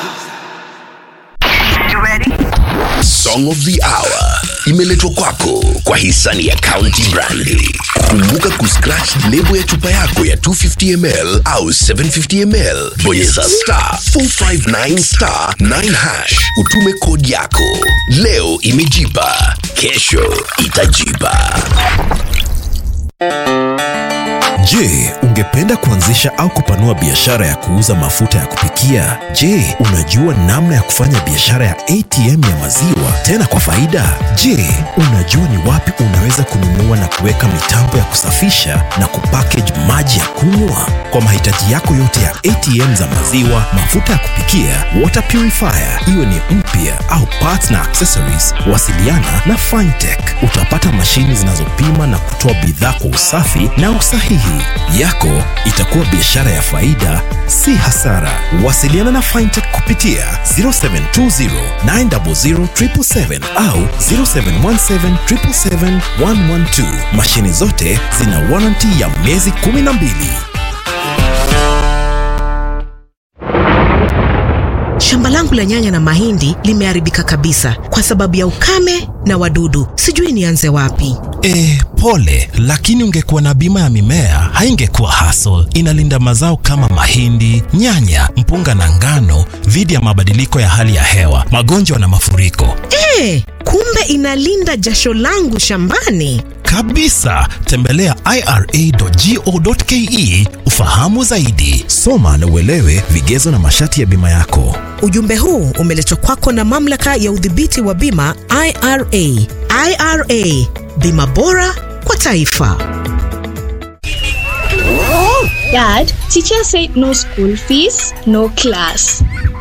Song of the Hour imeletwa kwako kwa hisani ya County Brandi. Kumbuka kuscratch lebo ya chupa yako ya 250 ml au 750 ml, bonyeza star 459 star 9 hash, utume kodi yako. Leo imejipa, kesho itajipa. Je, ungependa kuanzisha au kupanua biashara ya kuuza mafuta ya kupikia? Je, unajua namna ya kufanya biashara ya ATM ya maziwa tena kwa faida? Je, unajua ni wapi unaweza kununua na kuweka mitambo ya kusafisha na kupackage maji ya kunywa? Kwa mahitaji yako yote ya ATM za maziwa, mafuta ya kupikia, water purifier, iwe ni mpya au parts na accessories, wasiliana na Fintech. Utapata mashini zinazopima na kutoa bidhaa kwa usafi na usahihi. Yako itakuwa biashara ya faida, si hasara. Wasiliana na Fintech kupitia 0720 900 777 au 0717 777 112. Mashini zote zina warranty ya miezi 12. Shamba langu la nyanya na mahindi limeharibika kabisa kwa sababu ya ukame na wadudu. Sijui nianze wapi. E, pole, lakini ungekuwa na bima ya mimea haingekuwa hassle. Inalinda mazao kama mahindi, nyanya, mpunga na ngano dhidi ya mabadiliko ya hali ya hewa, magonjwa na mafuriko. Eh, kumbe inalinda jasho langu shambani. Kabisa, tembelea ira.go.ke ufahamu zaidi. Soma na uelewe vigezo na masharti ya bima yako. Ujumbe huu umeletwa kwako na mamlaka ya udhibiti wa bima IRA. IRA, bima bora kwa taifa. Dad, teacher said no school fees, no class.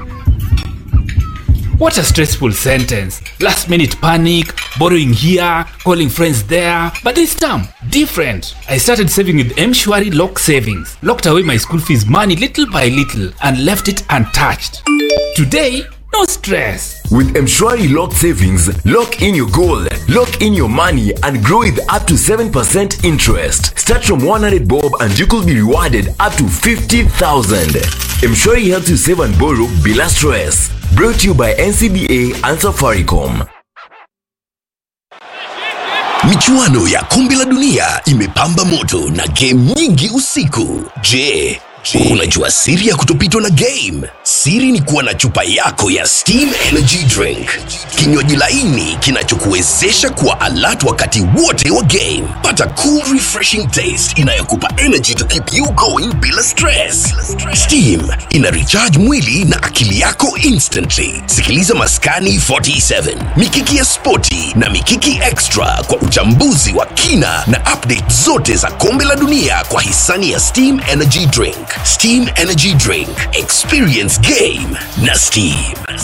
What a stressful sentence. Last minute panic, borrowing here, calling friends there. But this time, different. I started saving with Mshwari Lock Savings. Locked away my school fees money little by little and left it untouched. Today, no stress. With Mshwari Lock Savings, lock in your goal, lock in your money, and grow with up to 7% interest. Start from 100 bob and you could be rewarded up to 50,000. Mshwari helps you save and borrow bila stress. Brought to you by NCBA and Safaricom. Michuano ya kombe la dunia imepamba moto na game nyingi usiku. Je, unajua siri ya kutopitwa na game? Siri ni kuwa na chupa yako ya Steam Energy Drink, kinywaji laini kinachokuwezesha kuwa alert wakati wote wa game. Pata cool refreshing taste inayokupa energy to keep you going bila stress. Steam ina recharge mwili na akili yako instantly. Sikiliza Maskani 47, Mikiki ya Spoti na Mikiki Extra kwa uchambuzi wa kina na update zote za kombe la dunia kwa hisani ya Steam Energy Drink. Steam Energy Drink, experience game na Steam.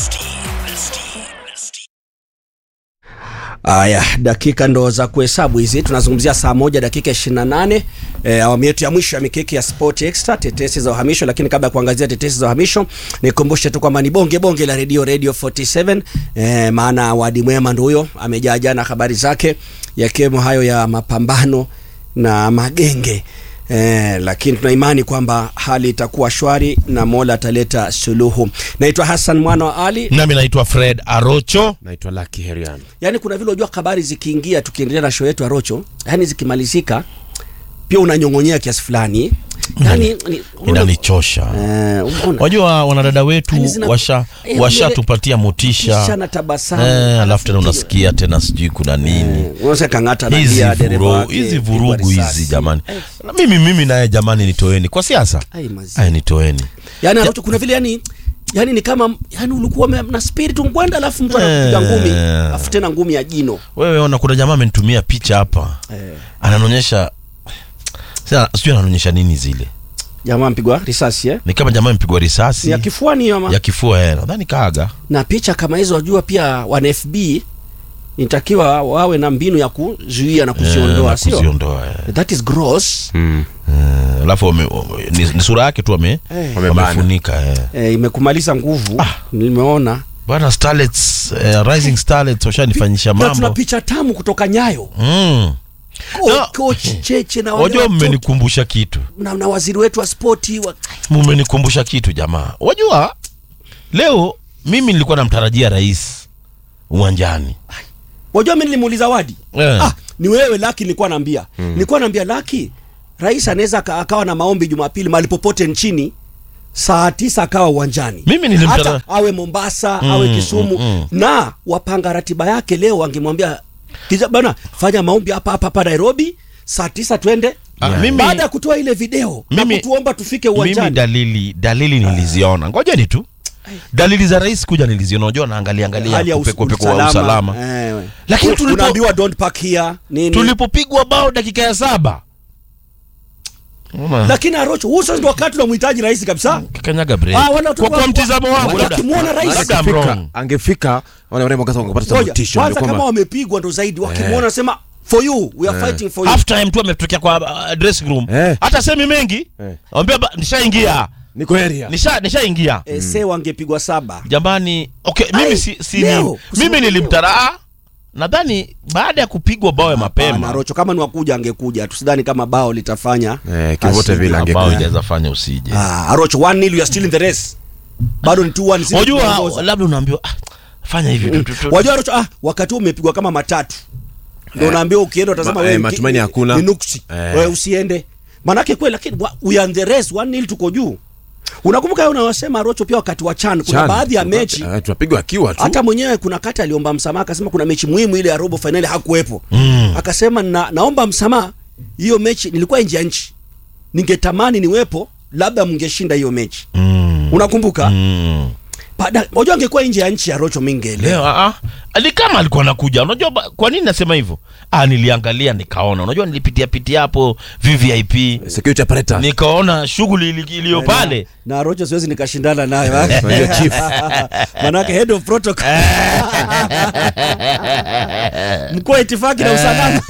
Aya, dakika ndo za kuhesabu hizi. Tunazungumzia saa moja dakika 28 e, awamu yetu ya mwisho ya mikiki ya Sport Extra, tetesi za uhamisho. Lakini kabla ya kuangazia tetesi za uhamisho, nikumbushe tu kwamba ni bonge bonge la redio Radio 47 e, maana Wadi Mwema ndo huyo amejaa jana habari zake yakiwemo hayo ya mapambano na magenge Eh, lakini tuna imani kwamba hali itakuwa shwari na Mola ataleta suluhu. Naitwa Hassan mwana wa Ali. nami naitwa fred arocho naitwa Lucky Herian. Yaani kuna vile unajua habari zikiingia, tukiendelea na show yetu ya Rocho, yani zikimalizika pia unanyong'onyea kiasi fulani, yani ni- inanichosha eh, unaona wajua wanadada wetu Yani zina- washa eh, washatupatia motisha kisha na tabasamu eh, alafu tena unasikia tena sijui kuna nini unaweza kang'ata na hizi dia dereva vuru, wake, hizi pigwa vurugu risasi. hizi jamani na mimi mimi naye jamani nitoeni kwa siasa Ai, mazi. ay nitoeni yani Rocho, kuna vile yani yani ni kama yani ulikuwa ume- na spirit ngwanda, alafu mtu anakupiga Eh. ngumi, alafu tena ngumi ya jino wewe ona kuna jamaa amenitumia picha hapa eh. ananionyesha sasa sijui ananionyesha nini zile Jamaa mpigwa risasi eh? ni kama jamaa amepigwa risasi Ni ya kifuani hiyo ama? ya kifua eh, nadhani kaaga na picha kama hizo wajua pia wana FB inatakiwa wawe na mbinu ya kuzuia na Eh, kuziondoa na sio kuziondoa eh. that is gross Mm. Eh, alafu wame- wame- ni, ni sura yake tu wame eh, Wamebana. wamefunika eh. eh, imekumaliza nguvu nimeona bwana starlets eh, rising starlets washanifanyisha na tuna mambo picha tamu kutoka nyayo mm. Ko- Na- coach cheche na wale wajua watoto mmenikumbusha kitu na, na waziri wetu wa spoti wa... mmenikumbusha kitu jamaa wajua leo mimi nilikuwa namtarajia rais uwanjani wajua mi nilimuuliza wadi Eh. ah, ni wewe laki nilikuwa naambia mm. nilikuwa naambia laki rais anaweza aka- akawa na maombi jumapili mahali popote nchini saa tisa akawa uwanjani Mimi nilimtara- hata awe mombasa Mm, awe kisumu mm, mm. na wapanga ratiba yake leo wangemwambia "Kija- bana fanya maombi hapa hapa hapa nairobi saa tisa twende Ah, mimi- baada ya kutoa ile video na Mimi- kutuomba tufike mimi uwanjani dalili dalili niliziona ngojeni tu dalili za rais kuja niliziona unajua naangalia angalia hali ya us- kupekua wa usalama Eh, Lakini tulipo- unaambiwa don't park here nini tulipopigwa bao dakika ya saba Unaona? lakini arocho huu sasa ndio wakati unamhitaji rais kabisa kanyaga break. Ah, wala tu- kwa, kwa mtizamo wangu labda- wakimwona rais labda I'm Angefika- wrong. angefika wale warembo kwanza wangepata Ngoja, motisha kwanza ndio kama kwamba wamepigwa ndo zaidi wakimwona sema for you we are fighting for you half time tu ametokea kwa uh, dressing room Eh. hata semi mengi Eh. ambia ba- nishaingia niko area nisha nishaingia Eh, se wangepigwa saba jamani okay mimi Ai, si, si leo, ni, kusema mimi leo. nilimtaraa nadhani baada ya kupigwa bao ya Hapana, mapema rocho kama ni wakuja angekuja tusidhani kama bao litafanya Eh, kivote asije. vile ange- bao Eh. inaweza fanya usije ah, arocho 1-0 you are still in the race bado ni 2-1 sisi wajua tunaongoza. labda unaambiwa ah, fanya hivi tu- tu- tu- wajua arocho ah, wakati huu umepigwa kama matatu ndio unaambiwa ukienda utasema Ma- wewe eh, mki- matumaini ni- hakuna. ni nuksi Eh. wewe usiende manake kweli lakini wa- we are in the race 1-0 tuko juu unakumbuka yeye unawasema arocho pia wakati wa chan kuna Chan, baadhi ya tuka- mechi eh, tunapigwa akiwa tu hata mwenyewe kuna kati aliomba msamaha akasema kuna mechi muhimu ile ya robo fainali hakuwepo Mm. akasema na, naomba msamaha hiyo mechi nilikuwa nje ya nchi ningetamani niwepo labda mngeshinda hiyo mechi Mm. unakumbuka Mm. baada unajua angekuwa nje ya nchi ya rocho mingele leo ah, ah. ni kama alikuwa anakuja unajua ba- kwa nini nasema hivyo ah, niliangalia nikaona unajua nilipitia pitia hapo vvip security apparatus nikaona shughuli ili- iliyo pale na rocho siwezi nikashindana naye Unajua chief. manake head of protocol mkuu wa itifaki na usalama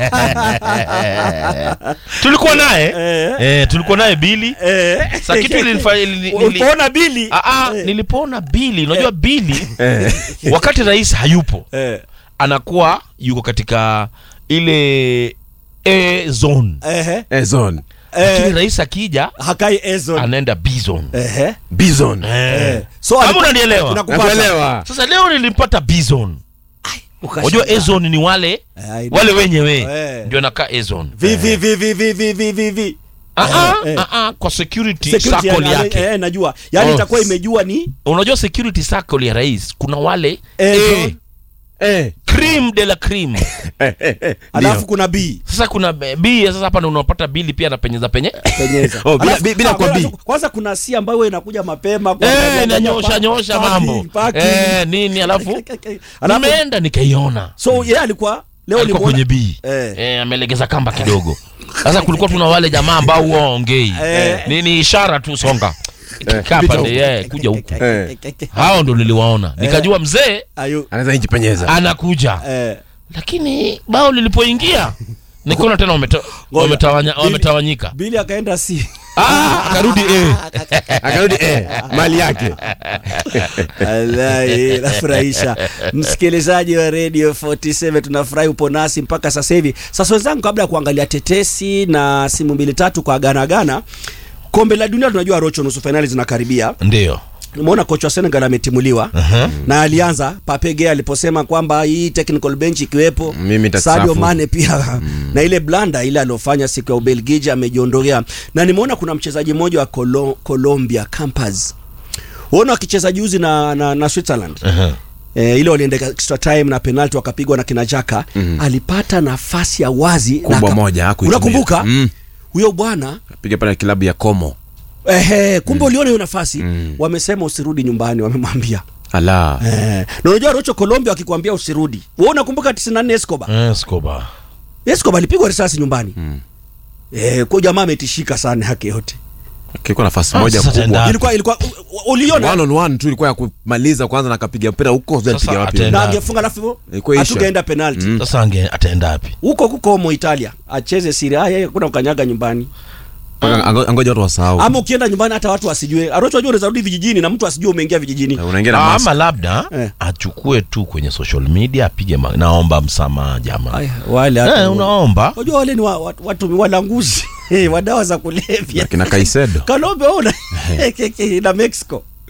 tulikuwa naye Eh. eh, tulikuwa naye bili Eh. Sa kitu ilinifa- ili- ili- ulipoona bili Ah, ah, Eh. nilipoona bili unajua bili Eh. wakati rais hayupo Eh. anakuwa yuko katika ile a zone Ehe. Eh, zone lakini Eh. rais akija hakai ezon anaenda b zone Ehe. bison eh. so Kama aliku- unanielewa tunakupata. nakuelewa sasa leo nilimpata b zone Ukashangaa. unajua a zone ni wale Eh, I- wale wenyewe Eh. ndio nakaa a zone Vi, vi, vi, vi, vi, vi, vi, vi, vi. Ah, ah, eh. ah, ah, kwa security, Security circle ya- yake eh, najua yaani Oh. itakuwa imejua ni unajua security circle ya rais kuna wale Eh, A, zone. eh cream de la cream eh eh, eh alafu ndio. kuna b sasa kuna b sasa hapa ndo unapata bili pia anapenyeza penye penyeza Oh, bila- Alafu- bi- bila ah, kwa kwanza- B. kwanza kuna c ambayo wewe inakuja mapema kuangalia- Eh, nanyosha pa- nyosha parking, mambo parking. Eh, nini alafu Alafu- nimeenda nikaiona so yeye alikuwa leo alikuwa ulimuona- kwenye b Eh. eh, amelegeza kamba kidogo sasa kulikuwa tuna wale jamaa ambao huwa waongei Eh. nini ishara tu songa kaa pita pande huku. yeah, kuja huku Eh. hao ndo niliwaona nikajua mzee Ayu- anaweza injipenyeza anakuja eh, lakini bao lilipoingia nikaona tena wameta- Ngoja. wametawanya- Bili- wametawanyika bili akaenda c Ah, akarudi eh. akarudi eh mali yake Wallahi, nafurahisha msikilizaji wa radio 47 tunafurahi upo nasi mpaka sasa hivi sasa wenzangu kabla ya kuangalia tetesi na simu mbili tatu kwa gana gana kombe la dunia tunajua rocho nusu fainali zinakaribia ndio umeona kocha wa senegal ametimuliwa na alianza papege aliposema kwamba hii technical bench ikiwepo Mimi nitasafu. sadio mane pia na ile blanda ile aliofanya siku ya ubelgiji amejiondolea na nimeona kuna mchezaji mmoja wa Colo colombia campas uona wakicheza juzi na, na, na switzerland E, ile walienda extra time na penalty wakapigwa na kina Jaka alipata nafasi ya wazi na Kubwa aka- moja, hakuitumia. unakumbuka Mm. huyo bwana piga pale klabu ya Como ehe kumbe uliona hiyo nafasi wamesema usirudi nyumbani wamemwambia ala Eh, na unajua Rocho Colombia wakikwambia usirudi. Wewe unakumbuka 94 Escobar? Eh, Escobar. Escobar alipigwa risasi nyumbani. Eh, kwa jamaa ametishika sana yake yote. kiko nafasi Ah, moja sasa kubwa tenda- Ilikuwa ilikuwa u- u- uliona one on one tu ilikuwa ya kumaliza kwanza na akapiga mpira huko sasa Sasa piga wapi atenda- na angefunga alafu Ilikuwa isha. hatugeenda penalty. sasa ange ataenda wapi Huko huko mo Italia. Acheze Serie A yeye kuna kukanyaga nyumbani. Mpaka ango- angoja watu wasahau Ama ukienda nyumbani hata watu wasijue. Arocho unajua unaweza rudi vijijini na mtu asijue umeingia vijijini. Na unaingia na Ah, mask ama labda Eh. achukue tu kwenye social media apige ma- naomba msamaha jamaa Aya, wale hata. eh, unaomba Unajua wale ni wa, watu, watu walanguzi. wa dawa za kulevya. kina Kaisedo Colombia una na Mexico.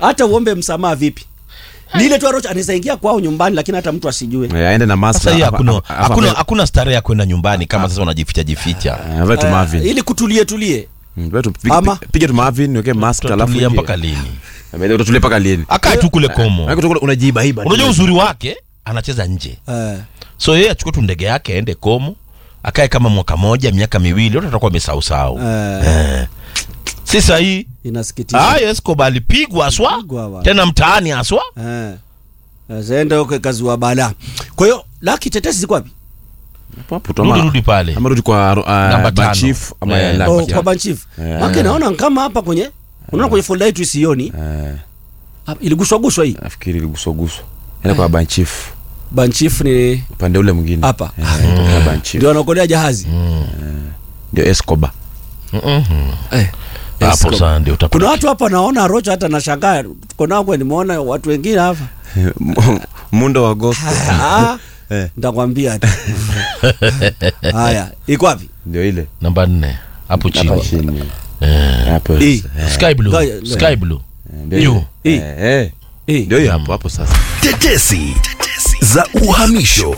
hata uombe msamaha vipi ni ile tu Arocho anaweza ingia kwao nyumbani lakini hata mtu asijue Eh, aende na mask sasa hii na- hakuna hapa- hapa- hakuna hapa- hakuna starehe ya kwenda nyumbani kama sasa unajificha jificha Eh, avae tu Marvin. ili kutulie tulie Mm, wewe tu pige- Ama- pige tu Marvin, niweke mask alafu Utatulia ingie. mpaka lini Eh, Utatulia mpaka lini? akae tu kule komo Maana kutoka unajiibaiba. unajua uzuri wake anacheza nje eh. so yeye achukue tu ndege yake aende komo akae kama mwaka moja miaka miwili wote atakuwa amesausau Eh. eh. si sahii inasikitisha ah, Escobar alipigwa aswa Alipigwa bwana. tena mtaani aswa eh. zaenda huko kazi wa bala kwa hiyo laki tetesi ziko wapi Hapo hapo tu rudi ama- rudi pale ama rudi kwa uh, Namba tano. Banchief ama Eh. ya oh, Lucky. kwa banchief Eh. make naona kama hapa kwenye unaona kwenye folda yetu isioni Eh, Ah, iliguswa guswa hii nafikiri iliguswa guswa. Enda kwa Banchief. banchief ni Upande ule mwingine. Hapa. Eh, kwa Banchief. ndio anaokolea jahazi Ndio Escobar. eh. hapo Escobar. saa ndio kuna utapata watu hapa naona rocho hata nashangaa tuko nao kwe nimeona watu wengine hapa Mundo wa gospel. Ah, Eh. nitakwambia tu haya iko wapi Ndio ile. namba nne hapo Hapa chini chini. Eh. Hapo. Hii. Eh, sky blue Ngoja, sky blue ndio Yu. ile. Hii. Eh, eh. hii Ndio hiyo hapo hapo sasa. Tetesi za uhamisho.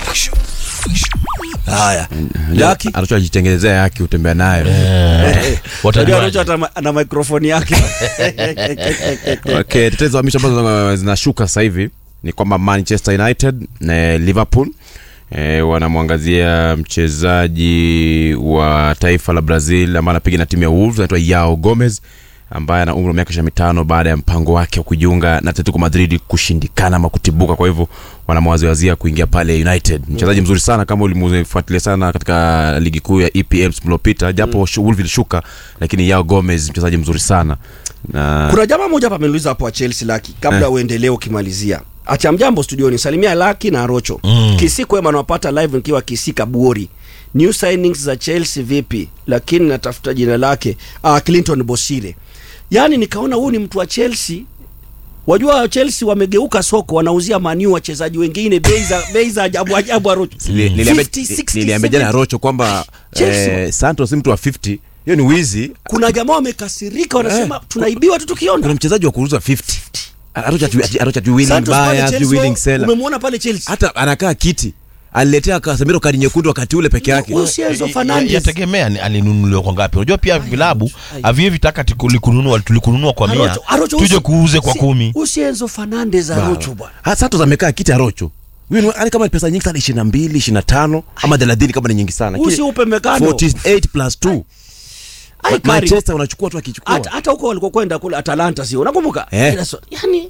haya laki Anacho ajitengenezea yake utembea nayo. Unajua watajuaje Rocho hata ma- ana mikrofoni yake Okay, tetezi za uhamisho ambazo zinashuka sasa hivi ni kwamba Manchester United na Liverpool E, wanamwangazia mchezaji wa taifa la Brazil ambaye anapiga na timu ya Wolves anaitwa Yao Gomez ambaye ana umri wa miaka 25 baada ya mpango wake wa kujiunga na Atletico Madrid kushindikana ama kutibuka. Kwa hivyo wanamwaziwazia kuingia pale United. Mchezaji mzuri sana kama ulimfuatilia sana katika ligi kuu ya EPL msimu uliopita, japo mm. Wolves ilishuka, lakini Yao Gomez mchezaji mzuri sana na kuna jamaa moja hapa ameniuliza hapo wa Chelsea laki kabla Eh. uendelee ukimalizia acha mjambo studioni salimia laki na rocho Mm. kisiku ema nawapata live nikiwa kisika buori new signings za Chelsea vipi lakini natafuta jina lake ah, Clinton Bosire yaani nikaona huyu ni mtu wa Chelsea wajua Chelsea wamegeuka soko wanauzia maniu wachezaji wengine bei za bei za ajabu ajabu Arocho Nili- niliambia 50, 60, niliambia jana 70. Rocho kwamba Chelsea. eh, Santos si mtu wa 50 hiyo ni wizi. kuna jamaa wamekasirika wanasema Eh. tunaibiwa tu Kuna tukiona mchezaji wa kuuza 50 Arocha ati- ati- Arocha ati willing Santos pale buyer, ati Chelsea, willing seller. umemwona pale Chelsea Hata anakaa kiti aliletea Casemiro kadi nyekundu wakati ule peke yake. Huyu si Enzo Ya- ya- Fernandez yategemea ni alinunuliwa kwa ngapi unajua pia vilabu havievitaka tulikununua tulikununua kwa mia Arocho- Arocho tuje usi- kuuze kwa si- kumi usi Enzo Fernandez Arocho bwana Ha, Santos amekaa kiti Arocho. Huyu ni yani kama ni pesa nyingi sana 22, 25 ama 30 kama ni nyingi sana. usi upe mekano 48 plus 2. Ai, Kari. Manchester unachukua tu akichukua. hata hata huko walikokwenda kule Atalanta sio unakumbuka Eh. Ila so- yani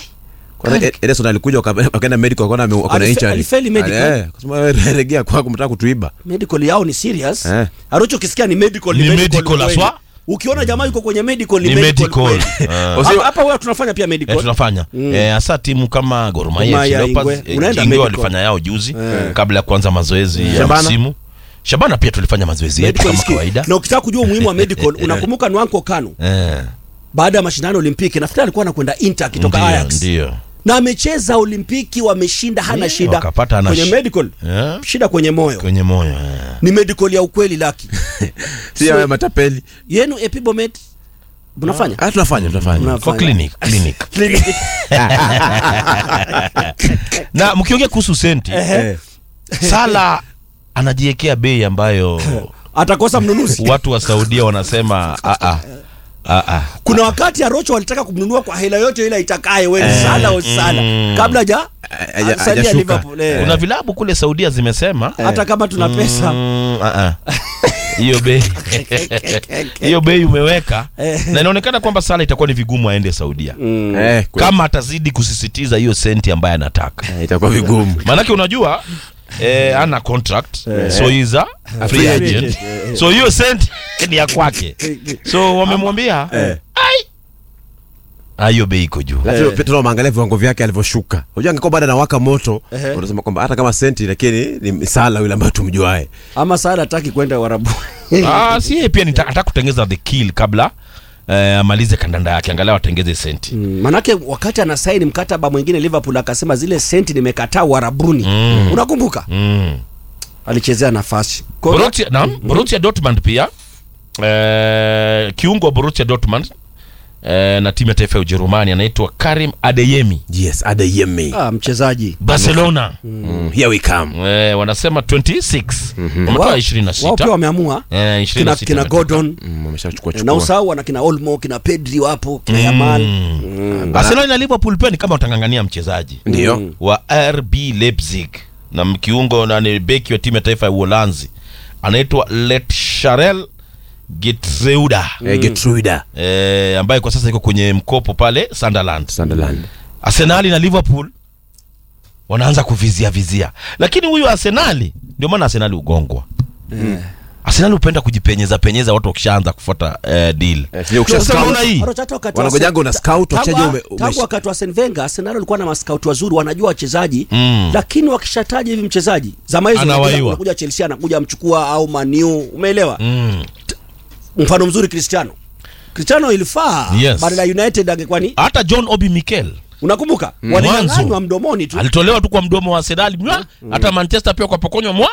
Kwanza Kari. Ederson alikuja waka- wakaenda medical wakaona ame- wako na Alife- injury. alifeli medical. Eh, kasema wewe regea kwako mtaka kutuiba. medical yao ni serious Eh. Arocho kisikia ni medical Ni medical kweli. aswa? ukiona jamaa yuko kwenye medical ni, Ni medical, medical. kweli. Ah. Hapa- hapa wewe tunafanya pia medical Eh, tunafanya eh, hasa timu kama Gor Mahia, Gor Mahia, FC Leopards, Ingwe. eh, Unaenda Ingwe medical. walifanya yao juzi kabla ya kuanza mazoezi ya Shabana? msimu Shabana pia tulifanya mazoezi yetu Medical kama skill. kawaida na ukitaka kujua umuhimu wa medical unakumbuka Nwanko Kanu eh, baada ya mashindano ya Olimpiki nafikiri alikuwa anakwenda Inter akitoka ndio, Ajax ndio na amecheza Olimpiki wameshinda hana Ndio, shida wakapata hana kwenye shi- medical Eh, shida kwenye moyo kwenye moyo eh. ni medical ya ukweli laki Si ya matapeli. yenu epibomet mnafanya Ah, tunafanya tunafanya. Mnafanya. kwa clinic clinic Clinic. na mkiongea kuhusu senti Eh. sala anajiwekea bei ambayo atakosa mnunuzi watu wa saudia wanasema "Ah, ah, ah, ah." kuna wakati arocho walitaka kumnunua kwa hela yote ile itakaye we sala o sala kabla haja Haja- salia hajashuka. Liverpool eh. kuna vilabu kule saudia zimesema hata kama tuna pesa Mm, ah, ah. hiyo bei hiyo bei umeweka na inaonekana kwamba sala itakuwa ni vigumu aende saudia Eh, kweli. kama atazidi kusisitiza hiyo senti ambaye anataka Eh, itakuwa vigumu. maanake unajua eh, ana contract so he's a free Free agent agent, so hiyo senti ni ya kwake so wamemwambia ai Ah, hiyo bei iko juu Lakini pia tunaangalia viwango vyake alivyoshuka. Unajua angekuwa bado anawaka moto, unasema kwamba hata kama senti lakini ni sala yule ambaye tumjuae. ama sala hataki kwenda warabu ah, si yeye pia nita- ataka kutengeza the kill kabla eh, amalize kandanda yake angalau atengeze senti Mm, manake wakati anasaini mkataba mwingine liverpool akasema zile senti nimekataa warabuni Mm. unakumbuka mm. alichezea nafasi Kwa- Borussia, naam, Borussia Dortmund pia eh, kiungo wa Borussia Dortmund eh, na timu ya taifa ya Ujerumani anaitwa Karim Adeyemi yes adeyemi ah, mchezaji Barcelona mm. here we come eh, wanasema 26 wametoa Wao- 26 wao pia wameamua eh, kina, 26 kina wametoa. Gordon Mm, wameshachukua na chukua usahau wana kina Olmo kina Pedri wapo kina Yamal mm. Arsenal na Liverpool pia ni kama watangangania mchezaji ndio wa RB Leipzig na mkiungo na ni beki wa timu ya taifa ya Uholanzi anaitwa Letcharel Getreuda Eh, Getruida eh, ambaye kwa sasa iko kwenye mkopo pale Sunderland. Sunderland Arsenali na Liverpool wanaanza kuvizia vizia, lakini huyu Arsenali ndio maana Arsenali ugongwa Arsenali hupenda kujipenyeza penyeza watu wakishaanza kufuata eh, deal. Eh, sio ukisha Sasa scout. unaona hii Hata hata wakati wa Wanangojanga una scout, tangu- wachezaji ume- tangu umesh- wakati wa Arsene Wenger Arsenal walikuwa na maskauti wazuri wanajua wachezaji Mm. lakini wakishataja hivi mchezaji zama hizo Anawaiwa. unakuja- unakuja Chelsea anakuja amchukua au Man U umeelewa Mm. mfano mzuri Cristiano Cristiano ilifaa Yes. badala ya United angekuwa ni Hata John Obi Mikel unakumbuka Mwanzo. walinyang'anywa mdomoni tu alitolewa tu kwa mdomo wa Arsenal mwa hata Manchester pia kwa pokonywa mwa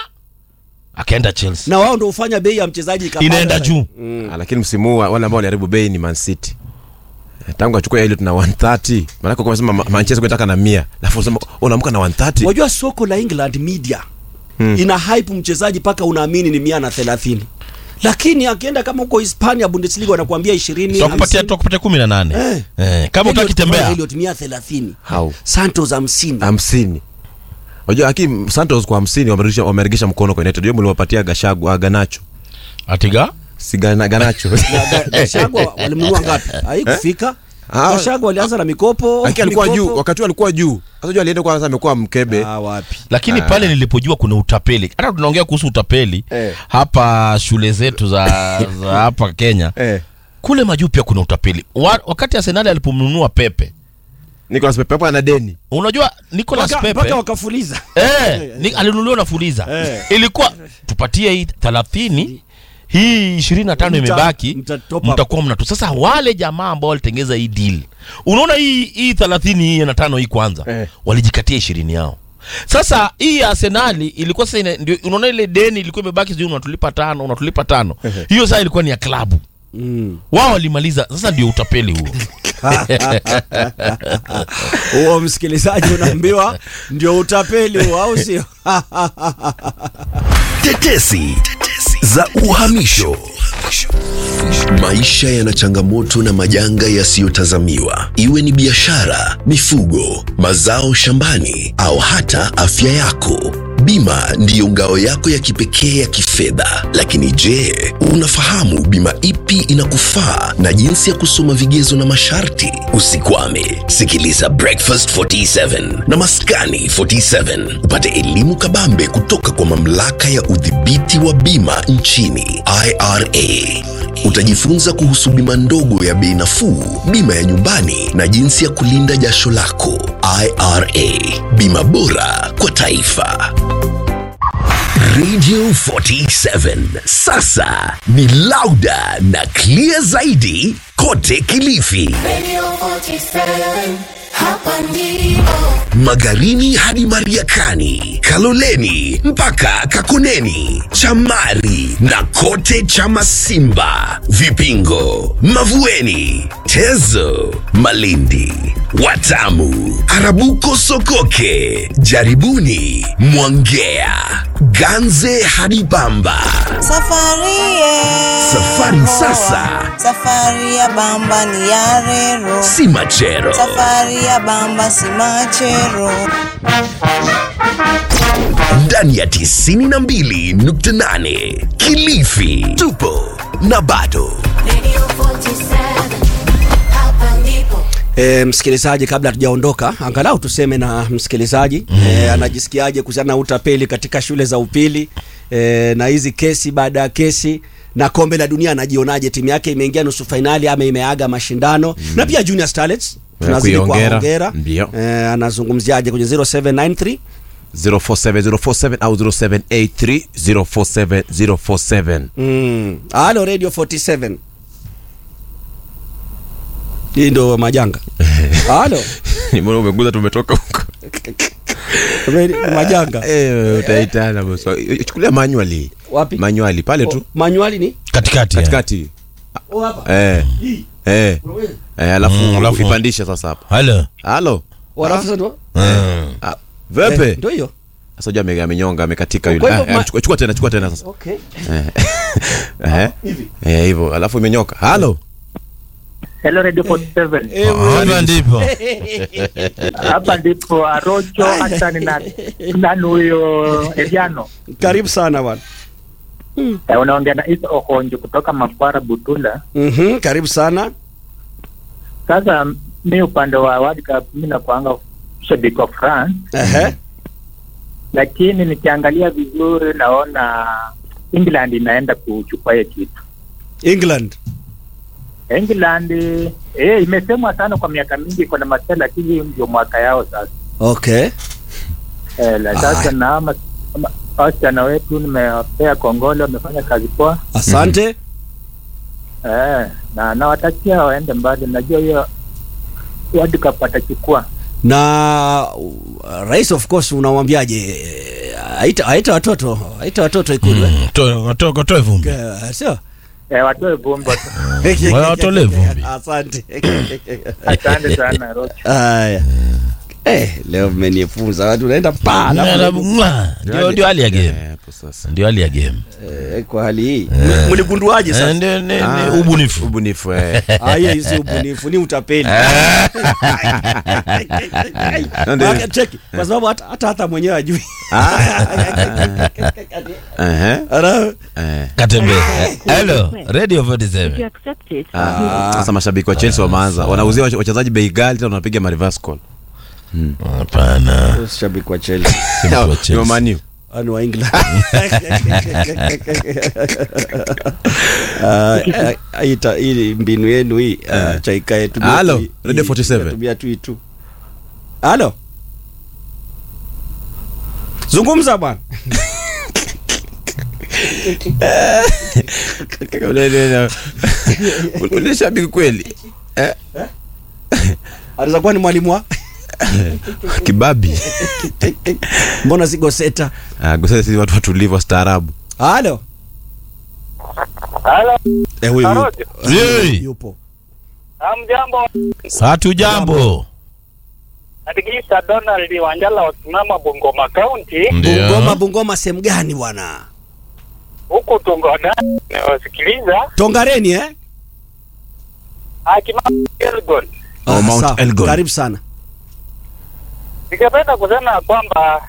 akaenda Chelsea na wao ndio hufanya bei ya mchezaji ikapanda inaenda sasa. juu Ah, lakini msimu huu wale ambao waliharibu bei ni Man City Eh, tangu achukua ile tuna 130 maanake kwa sema Manchester kunataka na 100 alafu unasema unaamka na 130 Wajua soko la England media ina hype mchezaji mpaka unaamini ni mia na thelathini lakini akienda kama huko Hispania Bundesliga wanakuambia ishirini tutakupatia tutakupatia 18 Eh. eh, kama utaki tembea Elliot mia thelathini How? Santos hamsini hamsini unajua lakini Santos kwa hamsini wameregesha wameregesha mkono kwa United hiyo mliwapatia Gashagu ah, Ganacho atiga si Gana- Ganacho Ga- Gachagua walimnunua ngapi? Haikufika. Ah. Gachagua walianza na mikopo. lakini alikuwa mikopo. juu wakati huo alikuwa juu sasa juu alienda kwa sasa amekuwa mkebe Ah, wapi? lakini pale nilipojua kuna utapeli hata tunaongea kuhusu utapeli Eh. hapa shule zetu za, za hapa Kenya eh kule majuu pia kuna utapeli Wa, wakati Arsenal alipomnunua Pepe Nicolas Pepe hapo ana deni unajua Nicolas Mpaka- Pepe mpaka wakafuliza. eh, ni, alinunuliwa na Fuliza Eh. ilikuwa tupatie hii thelathini hii ishirini na tano Mta- imebaki mta top up. mtakuwa mnatu sasa wale jamaa ambao walitengeza hii deal unaona hii hii thelathini hii na tano hii kwanza Eh. walijikatia ishirini yao sasa hii ya arsenali ilikuwa sasa ina- ndio unaona ile deni ilikuwa imebaki sijui unatulipa tano unatulipa tano hiyo sasa ilikuwa ni ya klabu Mm. wao walimaliza sasa ndio utapeli huo Huo msikilizaji unaambiwa ndio utapeli huo au sio? Tetesi za uhamisho. Maisha yana changamoto na majanga yasiyotazamiwa, iwe ni biashara, mifugo, mazao shambani au hata afya yako. Bima ndiyo ngao yako ya kipekee ya kifedha. Lakini je, unafahamu bima ipi inakufaa na jinsi ya kusoma vigezo na masharti? Usikwame, sikiliza Breakfast 47 na Maskani 47 upate elimu kabambe kutoka kwa mamlaka ya udhibiti wa bima nchini IRA. Utajifunza kuhusu bima ndogo ya bei nafuu, bima ya nyumbani na jinsi ya kulinda jasho lako. IRA, bima bora kwa taifa. Radio 47 sasa ni lauda na clear zaidi kote Kilifi, Radio 47, hapa ndipo. Magarini hadi Mariakani, Kaloleni mpaka Kakoneni, Chamari na kote Chamasimba, Vipingo, Mavueni, Tezo, Malindi, Watamu, Arabuko, Sokoke, Jaribuni, Mwangea, Ganze hadi Pamba. Safari ye. Safari sasa Safari ya bamba ni ya rero. si machero. Safari ya bamba si machero. ndani ya 92.8 Kilifi tupo na bado Radio 47, hapa ndipo. E, msikilizaji, kabla hatujaondoka, angalau tuseme na msikilizaji mm. e, anajisikiaje kuhusiana na utapeli katika shule za upili e, na hizi kesi baada ya kesi na kombe la dunia, anajionaje? Timu yake imeingia nusu fainali ama imeaga mashindano mm. na pia Junior Starlets tunazidi kuiongera. kuwaongera. Ndio. E, anazungumziaje kwenye 0793 047047 au 0783 047047 mm. Halo Radio 47 hii ndo majanga. Halo mbona umeguza tumetoka huko Radio- majanga Eh, utaitana boss. chukulia manually wapi? manually pale tu Manuali ni katikati eh. katikati oh, hapa eh hii eh eh alafu Mm, alafu- ipandisha sasa hapa halo halo Walafu sasa ndo- Mm. Ah, vepe Eh, ndio hiyo. sasa unajua ame- amenyonga amekatika Kwa yule hivyo Ah, ma- ah, chukua chukua tena chukua tena sasa Okay. eh eh eh hivyo alafu imenyoka halo Hello Radio 47. hapa ndipo Hapa ndipo Arocho Hassan na nani huyo Eliano. Karibu sana bwana. Eh, unaongea na Isa Ohonjo kutoka Mafara Butula. Mhm, karibu sana. Sasa mi upande wa World Cup mi nakuanga shabiki wa France, Ehe. lakini nikiangalia vizuri naona England inaenda kuchukua hiyo kitu. England. England eh, imesemwa sana kwa miaka mingi iko na masela, lakini ndio mwaka yao sasa. Okay. Eh, la sasa na ama ama- wasichana wetu nimewapea kongole, wamefanya kazi poa. Asante. Eh, na nawatakia waende mbali. Najua hiyo World Cup watachukua. Na uh, rais of course unamwambiaje? Eh, Aita aita watoto, aita watoto ikulu. eh? To- to- Toa vumbi Eh, Sio? Eh, watoe vumbi. Wala watolee vumbi Asante. Asante sana Roch. Haya. Eh, leo mmenifunza watu naenda pa. alafu- Mwa, ndio ndio hali ya game eh hapo sasa ndio hali ya game Eh, kwa hali hii. M- Mligunduaje Eh, sasa? ndio ni- Ah. ni ubunifu ubunifu eh Ah, hiyo si ubunifu, ni utapeli. Ndio. Waka- Cheki, kwa sababu hata hata hata mwenyewe ajui. eh Ara- eh katembe hello radio 47 Ah, sasa mashabiki wa Chelsea wameanza wanauzia wach- wachezaji bei ghali tena wanapiga ma reverse call hapana Shabiki wa Chelsea. Shabiki wa Ni wa Chelsea. Man U. Ani wa England. Ah, ah, Aita hii mbinu yenu hii ah, chaikae tu. Halo, Radio 47. Tumia tu hii tu. Halo. Zungumza bwana. Ule- ule- ule- ule shabiki kweli eh Anaweza kuwa ni mwalimu wa kibabi mbona si goseta? ah gosea sisi watu watulivu wastaarabu Halo. Halo, Eh, huyu huyu. Yei. yupo. hamjambo. hatu jambo Atikisa Donald Wanjala wasimama Bungoma County ndio Bungoma Bungoma sehemu gani bwana? huku Tungoda nawasikiliza Tongareni eh? akima Elgon. Oh, Mount sawa. Elgon. Karibu sana. Ningependa kusema kwamba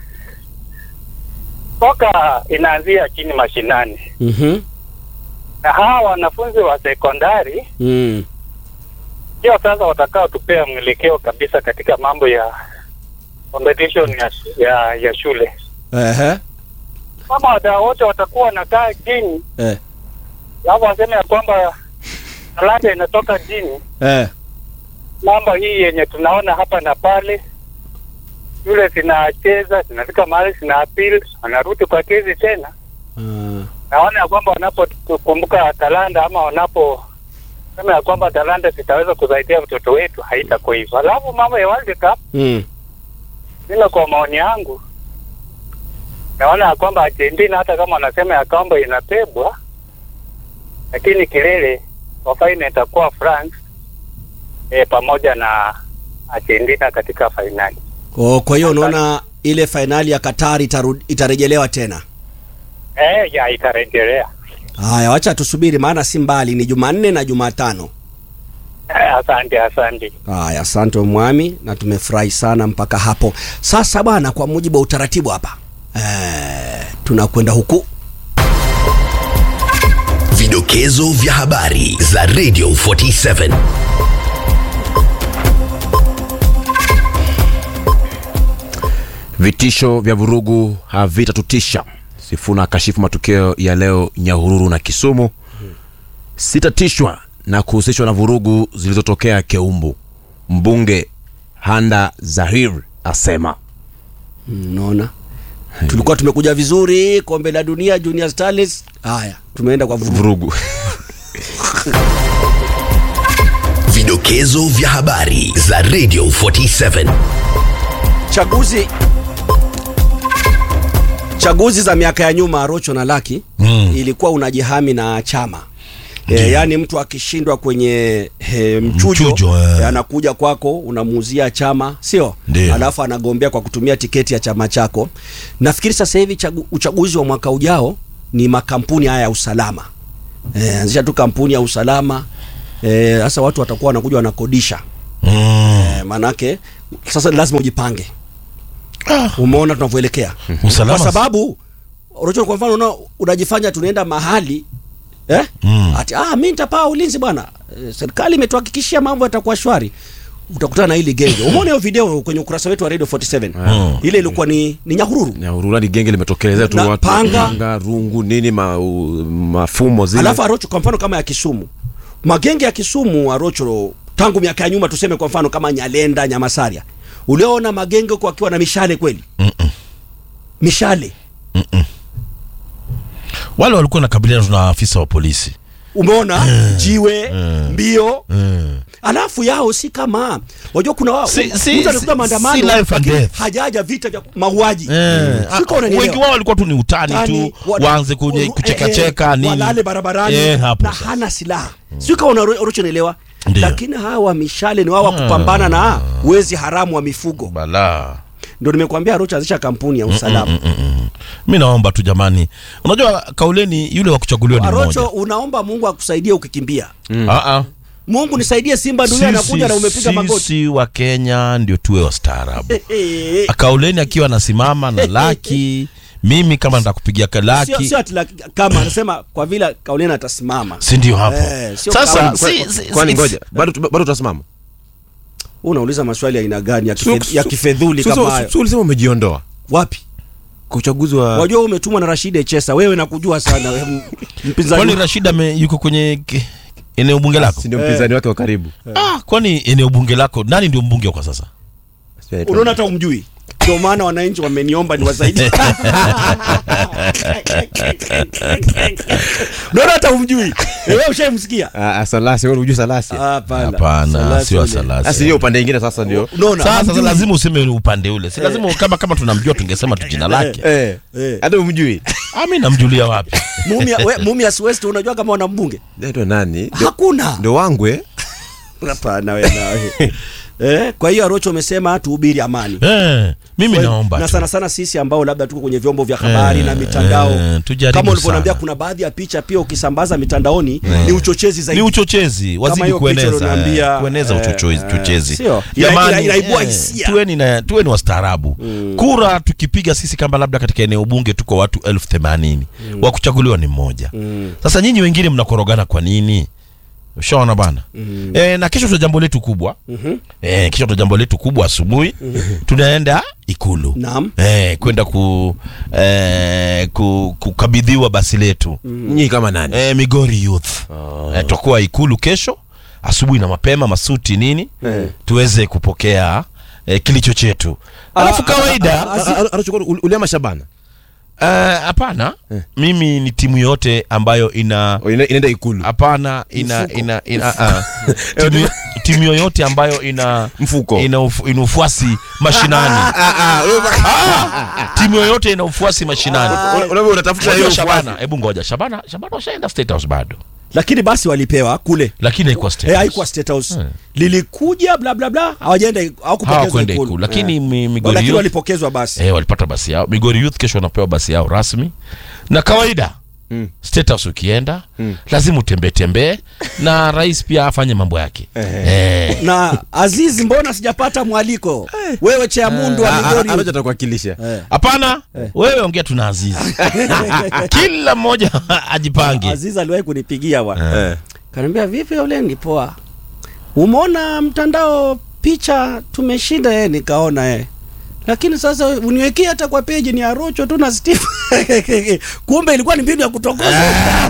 soka inaanzia chini mashinani, Mhm. na hawa wanafunzi wa sekondari Mm. ndio sasa watakao tupea mwelekeo kabisa katika mambo ya competition ya, ya, ya shule. Ehe. Kama wadau wote watakuwa wanakaa chini, Eh. alafu waseme ya kwamba talanta inatoka chini, Eh. mambo hii yenye tunaona hapa na pale, shule zinacheza zinafika mahali zina appeal, wanarudi kwa kesi tena. Ah. Naona ya kwamba wanapokumbuka talanta ama wanapo sema ya kwamba talanta zitaweza kusaidia mtoto wetu, haitakuwa hivyo. Alafu mambo ya World Cup Mm. mimi kwa maoni yangu naona ya kwamba Argentina hata kama wanasema ya kwamba inapebwa, lakini kilele kwa faina itakuwa France e, pamoja na Argentina katika fainali. Oh, kwa hiyo unaona ile fainali ya Qatar itarudi, itarejelewa tena. E, ya itarejelea. Haya, wacha tusubiri, maana si mbali, ni Jumanne na Jumatano. E, asante asante. Haya, asante mwami, na tumefurahi sana mpaka hapo. Sasa bwana, kwa mujibu wa utaratibu hapa eh, tunakwenda huku Vidokezo vya habari za Radio 47. vitisho vya vurugu havitatutisha sifuna akashifu matukio ya leo nyahururu na kisumu sitatishwa na kuhusishwa na vurugu zilizotokea keumbu mbunge handa zahir asema unaona tulikuwa tumekuja vizuri, kombe la dunia Junior Stars. Haya, tumeenda kwa vurugu. vurugu Vidokezo vya habari za Radio 47. Chaguzi chaguzi za miaka ya nyuma, Rocho na Laki Mm. ilikuwa unajihami na chama E, yaani mtu akishindwa kwenye e, mchujo, Mchujo, eh. e, anakuja kwako unamuuzia chama sio Ndio. alafu anagombea kwa kutumia tiketi ya chama chako nafikiri sasa hivi chagu, uchaguzi wa mwaka ujao ni makampuni haya ya usalama e, anzisha tu kampuni ya usalama Eh, sasa watu watakuwa wanakuja wanakodisha mm. e, maanake sasa lazima ujipange umeona tunavyoelekea Usalama kwa sababu Rocho, kwa mfano una, unajifanya tunaenda mahali eh? Mm. ati ah, mi nitapaa ulinzi bwana e, serikali imetuhakikishia mambo yatakuwa shwari utakutana na hili genge umeona hiyo video kwenye ukurasa wetu wa radio 47 Mm. ile ilikuwa ni, ni nyahururu Nyahururu hadi genge limetokelezea tu Na watu panga. rungu nini ma, u, mafumo zile alafu Arocho kwa mfano kama ya Kisumu magenge ya Kisumu Arocho tangu miaka ya nyuma tuseme kwa mfano kama Nyalenda Nyamasaria ulioona magenge huko wakiwa na mishale kweli mishale wale walikuwa nakabiliana na afisa wa polisi umeona jiwe mbio mm. alafu yao si kama wajua kuna wao Si- si- mtu alikuta si- maandamano si life and lakini death. hajaja vita vya mauaji Eh, Si kama ah, unanielewa. wengi wao walikuwa tu ni utani Utani, tu wana- waanze kuje- uru- kuchekacheka eh, eh, nini walale barabarani Eh, hapo na hana silaha sio kama unarochonelewa Ndio. lakini hawa mishale ni wao wa kupambana na wezi haramu wa mifugo balaa ndio nimekuambia Rocha anzisha kampuni ya usalama mi naomba tu jamani unajua kauleni yule wa kuchaguliwa ni Arocho mmoja unaomba Mungu akusaidie ukikimbia Ah, ah. Mungu nisaidie Simba dunia anakuja na umepiga magoti sisi wa kenya ndio tuwe wastaarabu kauleni akiwa anasimama na laki mimi kama nitakupigia sio laki sio ati la- kama anasema kwa vile Kauleni atasimama si ndio hapo Eh, sio sasa kauli. si, si, kwani si- ngoja bado bado utasimama unauliza maswali ya aina gani ya, Su- kife, ya su- kifedhuli su- kama su- hayo su- ulisema umejiondoa wapi kwa uchaguzi wa wajua wewe umetumwa na Rashid Chesa wewe nakujua sana wewe m- mpinzani kwani wa- rashid ame- yuko kwenye ke- eneo bunge lako si ndio mpinzani wake wa karibu ah, kwani eneo bunge lako nani ndio mbunge kwa sasa unaona hata umjui ndio maana wananchi wameniomba niwasaidie unaona hata umjui wewe ushaimsikia Ah, ah, salasi wewe unajua salasi hapana hapana Salasi sio ule. salasi sasa hiyo upande mwingine sasa ndio unaona sasa hamjui. lazima useme ni upande ule si lazima kama kama tunamjua tungesema tu jina lake eh Eh. hata umjui Ah, mi namjulia wapi Mumia we, Mumias West unajua kama wana mbunge ndio nani Ndio- hakuna ndio wangu eh hapana wewe nawe eh kwa hiyo Arocho umesema tuhubiri amani eh, mimi Kwa- naomba na tu. sana sana sisi ambao labda tuko kwenye vyombo vya habari Eh, na mitandao eh, tujaribu kama ulivyoniambia sana. kuna baadhi ya picha pia ukisambaza mitandaoni ni uchochezi zaidi ni uchochezi wazidi hiyo picha kueneza ulioniambia, eh, kueneza eh, uchochezi eh, uchochezi sio. Ina- Jamani, ina- inaibua eh, hisia. tuweni na tuweni wastaarabu kura tukipiga sisi kama labda katika eneo bunge tuko watu elfu themanini wa kuchaguliwa ni mmoja sasa nyinyi wengine mnakorogana kwa nini ushaona bana e, na kesho tuna jambo letu kubwa e, kesho tuna jambo letu kubwa asubuhi tunaenda ikulu Naam. e, kwenda ku, e, ku, kukabidhiwa basi letu nyinyi kama nani e, Migori Youth oh. e, tutakuwa ikulu kesho asubuhi na mapema masuti nini Eh. tuweze kupokea e, kilicho chetu alafu kawaida anachukua uliama Shabana eh, hapana mimi ni timu yote ambayo ina Oh, ina- inaenda ikulu hapana ina ina ina ah, timu, timu yoyote ambayo ina Mfuko. ina, ufu, ina ufuasi mashinani Ah, timu yoyote ina ufuasi mashinani Unavyo unatafuta hiyo Unajua ufuasi. Shabana, hebu ngoja Shabana Shabana washaenda State House bado lakini basi walipewa kule lakini haikuwa State eh, House. haikuwa State House lilikuja bla bla bla hawajaenda hawakupokezwa hawakwenda ikulu ikulu lakini Eh. mi- Migori lakini Youth walipokezwa basi eh, walipata basi yao Migori Youth kesho wanapewa basi yao rasmi na kawaida Mm. State House ukienda lazima utembee tembee na rais pia afanye mambo yake eh. na Azizi mbona sijapata mwaliko wewe Chamundu wa Ah, ah, Migori Anacho atakuwakilisha hapana wewe ongea tuna Azizi kila mmoja ajipange Azizi aliwahi kunipigia bwana Eh. kaniambia vipi yule ni poa umeona mtandao picha tumeshinda eh nikaona eh lakini sasa uniwekee hata kwa peji ni Arocho tu na Steve kumbe ilikuwa ni mbinu ya kutokoza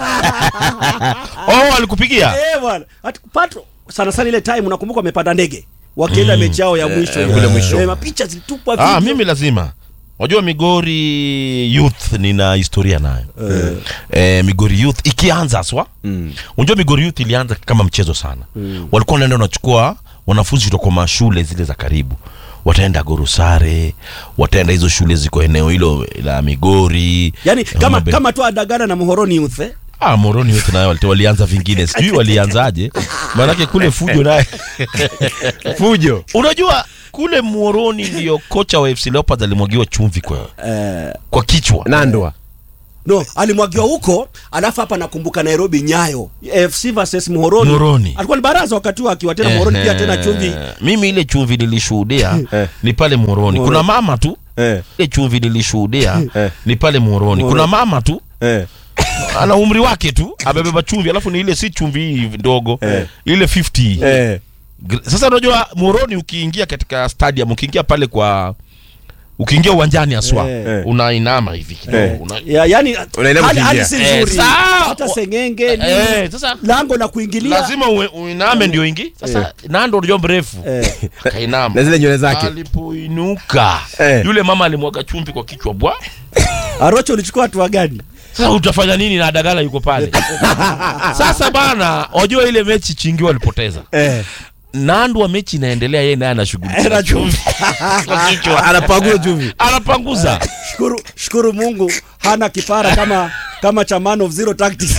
oh alikupigia eh bwana Ati pato sana sana ile time unakumbuka wamepanda ndege wakienda mechi yao ya mwisho eh, ile. kule mwisho. eh, mapicha zilitupwa ah, video. mimi lazima wajua Migori Youth nina historia nayo eh, Migori Youth ikianza aswa Mm. unajua Migori Youth ilianza kama mchezo sana walikuwa wanaenda wanachukua wanafunzi kutoka mashule zile za karibu wataenda Gorusare wataenda hizo shule ziko eneo hilo la Migori yani kama Homa Bay. kama tu adagana na Muhoroni Youth eh? ah, moroni wetu nayo walite- walianza vingine sijui walianzaje maanake kule fujo naye fujo unajua kule moroni ndio kocha wa fc leopards alimwagiwa chumvi kwa, eh, kwa kichwa nandwa no alimwagiwa huko alafu hapa nakumbuka nairobi nyayo fc versus muhoroni Muhoroni. alikuwa ni baraza wakati huo akiwa tena muhoroni pia tena chumvi Eh, mimi ile chumvi nilishuhudia ni pale moroni kuna mama tu ile chumvi nilishuhudia ni pale moroni kuna mama tu ana umri wake tu amebeba chumvi alafu ni ile si chumvi hii ndogo ile 50 Gr- sasa unajua moroni ukiingia katika stadium ukiingia pale kwa ukiingia uwanjani aswa Eh. unainama hivi kidogo Eh. una, ya, yani Unaelewa hali, hali kukimbia. si Eh, nzuri sawa. hata sengenge nini, Eh, sasa lango la kuingilia lazima ue- uiname ndio ingi sasa nando ndio mrefu eh, akainama na zile nywele zake alipoinuka Eh. yule mama alimwaga chumvi kwa kichwa bwa arocho ulichukua hatua gani sasa utafanya nini na dagala yuko pale sasa bana wajua ile mechi chingi walipoteza eh. nandu wa mechi inaendelea yeye naye anashughulikia Era chumvi. kwa kichwa anapanguza chumvi anapanguza shukuru, shukuru mungu hana kipara kama kama cha man of zero tactics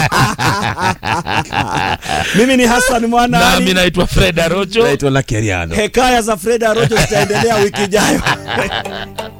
mimi ni hassan mwana nami Ali. naitwa fred arocho naitwa lakeriano hekaya za fred arojo zitaendelea wiki ijayo